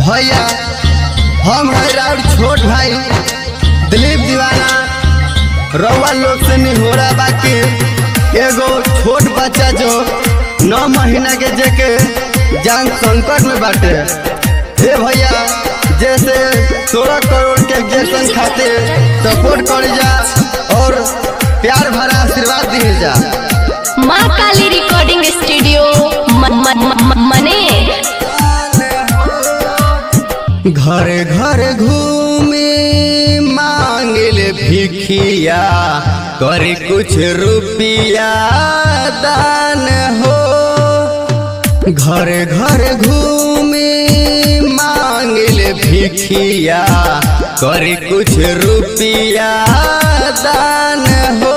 भैया हम है राउर छोट भाई दिलीप दीवाना रउआ लोग से निहोरा बाकी एगो छोट बच्चा जो नौ महीना के जेके जान संकट में बाटे हे भैया जैसे सोलह करोड़ के एग्जेक्शन खातिर सपोर्ट कर जा और प्यार भरा आशीर्वाद दिए जा माँ काली रिकॉर्डिंग स्टूडियो मन, मन, मन, मने घर घर घूमे मांगल भिखिया करे कुछ रुपिया दान हो घर घर घूमे मांगल भिखिया करे कुछ रुपिया दान हो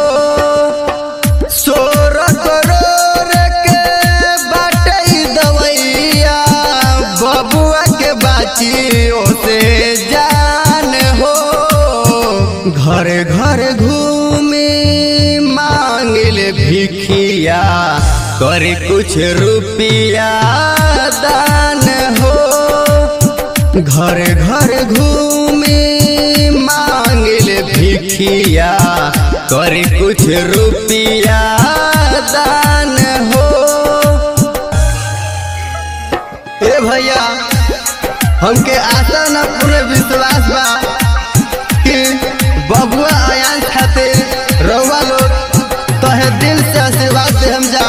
सोलह करोड़ के बाटे दवैया बबुआ के बाची ओसे जान हो घर घर घूमे मांगल भिखिया करे कुछ रुपिया दान हो घर घर घूमे मांगल भिखिया करे कुछ रुपिया दान हो ए भैया हमके आशा न पूरे विश्वास बा कि बबुआ आयान खातिर रउआ लोग तहे दिल से आशीर्वाद दे हम जा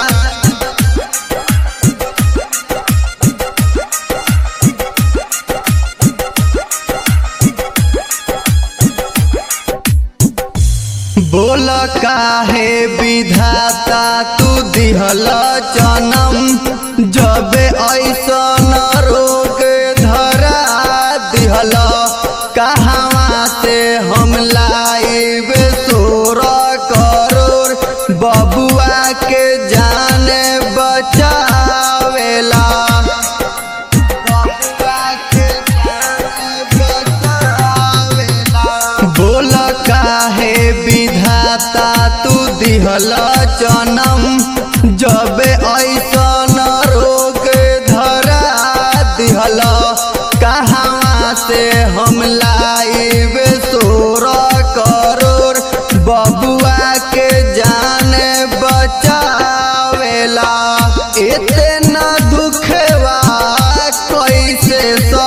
बोल काहे विधाता तू दिहल जनम जबे ऐसन रोग धरा दिहल कहवा से हम लाइब सोलह करोड़ बबुआ के जान बचावेला बबुआ के जान बचावेला बोल काहे विधाता तू दिहल जनम जब ऐसन रोग धरा दिहल कहवा से हम लाइब सोलह करोड़ बबुआ के जान बचावेला इतना दुखवा कैसे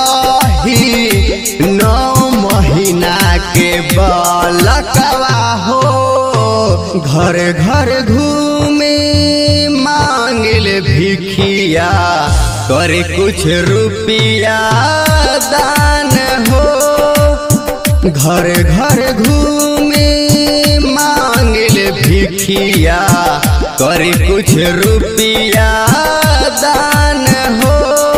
सही नौ महीना के बालकवा हो घर घर घूमे मांगल भिखिया करे कुछ रुपिया दान हो घर घर घूमे मांगल भिखिया करे कुछ रुपिया दान हो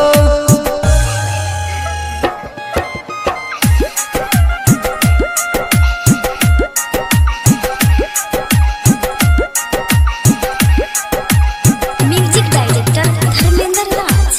म्यूजिक डायरेक्टर धर्मेंद्र राज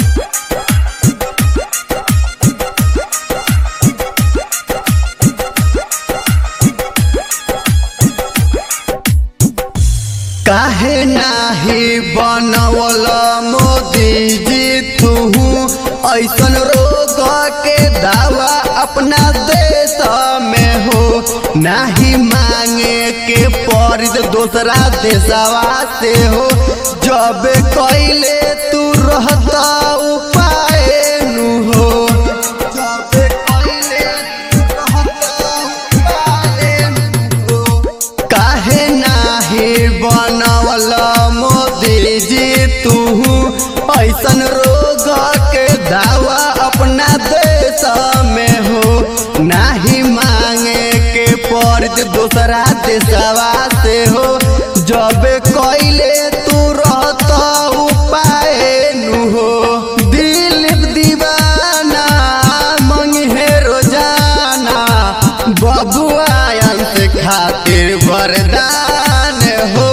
काहे नाही बनवल मोदी जी तू ऐसन रोग के दावा अपना देश में हो नाही मांगे के परिद दूसरा देशवा से हो जब कैले तू रहता उपाय नु हो जब कैले तू रहता उपाय नु हो काहे नाही बनवल मोदी जी तू ऐसन रोग के दावा अपना देश में हो नाही मांगे के पड़त दूसरा देशवा से हो जब कैले तू रहत उपाय नु हो दिल दीवाना मंगे रोजाना बबुआ से खातिर वरदान हो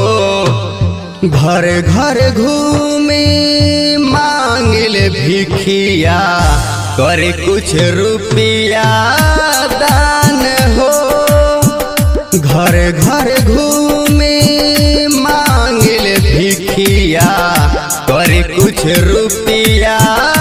घर घर घूमे मांगल भिखिया करे कुछ रुपिया दान हो घर घर घूमे मांगल भिखिया करे कुछ रुपिया